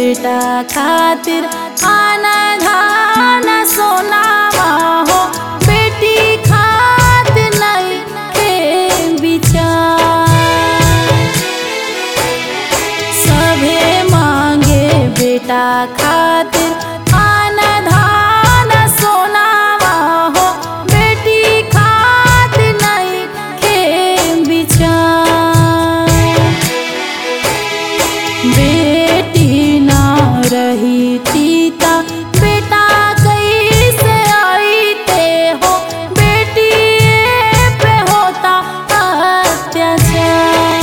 बेटा खातिर आना धाना सोनावा हो बेटी खातिर नहीं के विचार सभे मांगे बेटा खातिर आना धाना सोनावा हो बेटी खातिर नहीं के विचार बेटी ना रही तीता बेटा कैसे आईते हो बेटी पे होता अत्याचार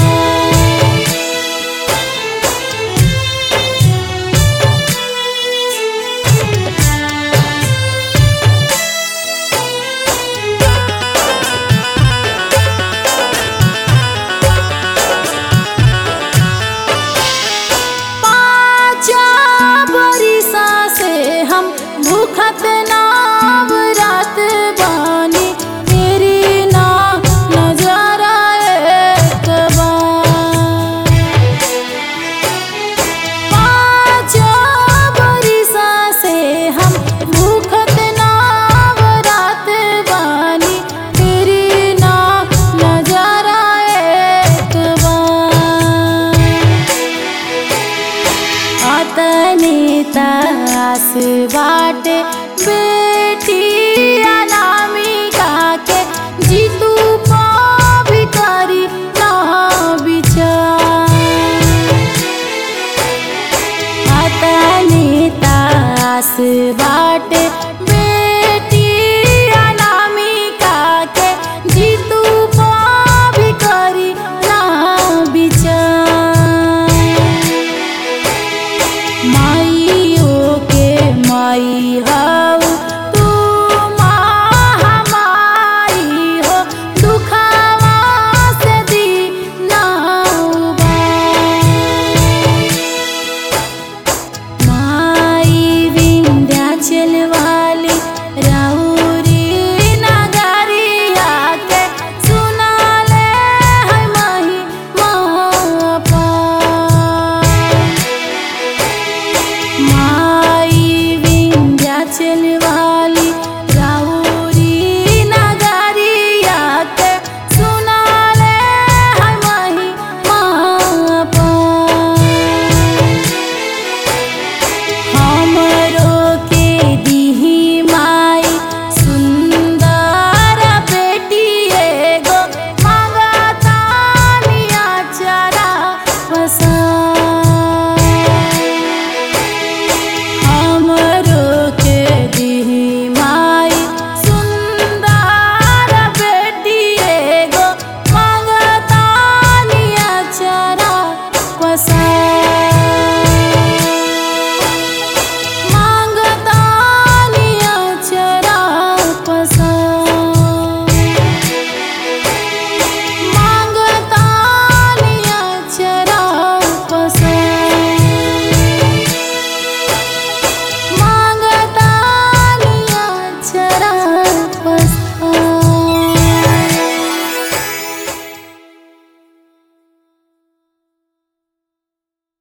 पाचा बरिसा से हम भूखत नाव रात बानी तेरी ना नजरा एक बार पाचा बरिसा से हम भूखत नाव रात बानी तेरी ना नजरा एक बार आतनी तास बाटे